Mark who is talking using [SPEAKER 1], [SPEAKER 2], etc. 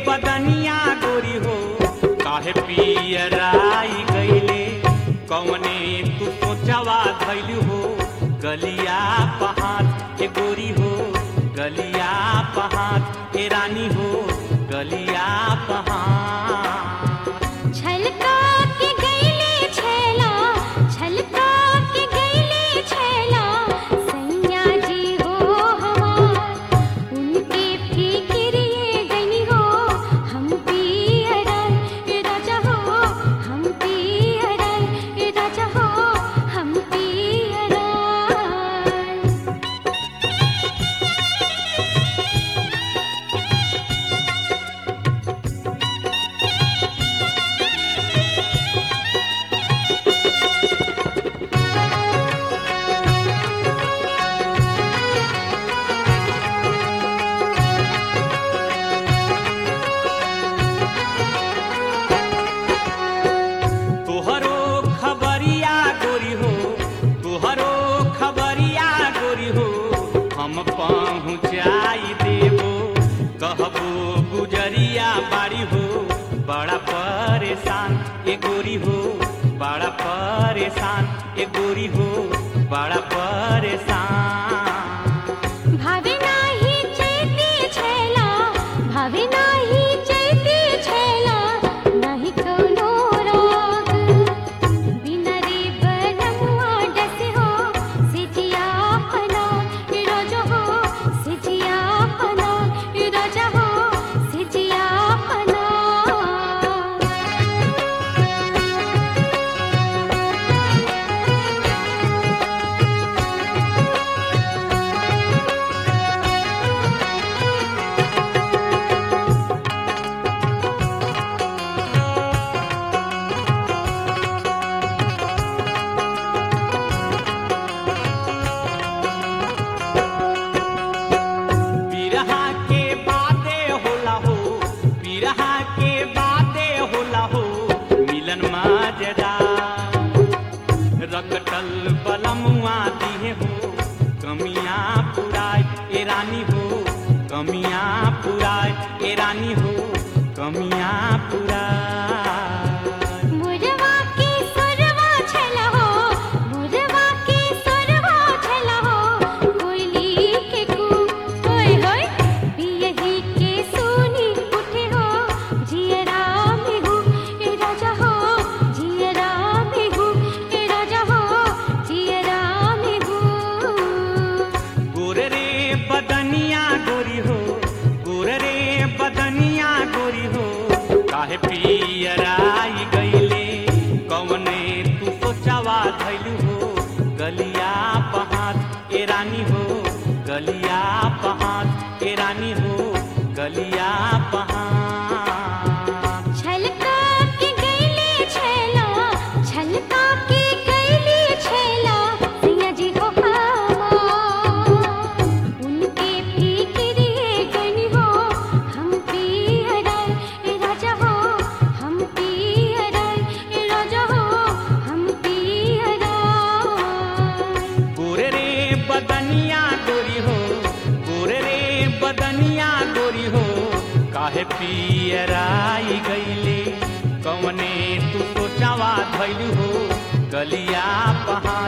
[SPEAKER 1] बदनिया गोरी हो काहे पियराई गईले कौने तू सोचवा धैलू हो गलिया पहाड़ ए गोरी हो गलिया पहाड़ ए रानी हो गलिया पहाड़
[SPEAKER 2] छलका के गईले छेला छलका के गईले छेला सैया जी हो हमार उनके फिक्रिए गनी हो हम पियरन राजा हो हम पियरन राजा हो हम पियरन
[SPEAKER 1] तोहरो खबरिया गोरी हो तोहरो खबरिया गोरी हो हम पहुँचाई देबो कहबो गुजरिया बाड़ी हो बड़ा परेशान ए गोरी हो बड़ा परेशान ए गोरी हो बड़ा परेशान
[SPEAKER 2] भावे नाही चैती छेला भावे नाही चैती छेला नाही कौनो राग बिना रे बनमुआ डसे हो सिजिया पना राजा हो सिजिया पना राजा हो सिजिया पना
[SPEAKER 1] बिरहा के बादे होला हो बिरहा के बादे होला हो मिलन माजरा रकटल बलमुआ दिहे हो कमियां पुराय ए रानी हो कमियां पुराय ए रानी हो कमियां पुराय
[SPEAKER 2] मुरवा के सुरवा छला हो मुरवा के सुरवा छला हो कोयली के कू होय होय पियही के सुनी उठे हो जियरा में हूँ ए राजा हो जियरा में हूँ ए राजा हो जियरा में हूँ
[SPEAKER 1] गोरे रे बदनिया गोरी हो गोरे रे बदनिया गोरी हो काहे पियराई गईले कौने तू सोचावा धैलू हो गलिया पहाड़ ए रानी हो गलिया पहाड़ ए रानी हो गलिया पहाड़
[SPEAKER 2] छलका के गईले छेला छलका के गईले छेला सैया जी हो हमार उनके फिक्रिए गनी हो हम पियरन राजा हो हम पियरन राजा हो हम पियरन
[SPEAKER 1] गोरे रे बदनिया गोरी हो गोरे रे बदनिया गोरी हो काहे पियराई गईले कौने तू सोचावा धैलू हो गलिया पहाड़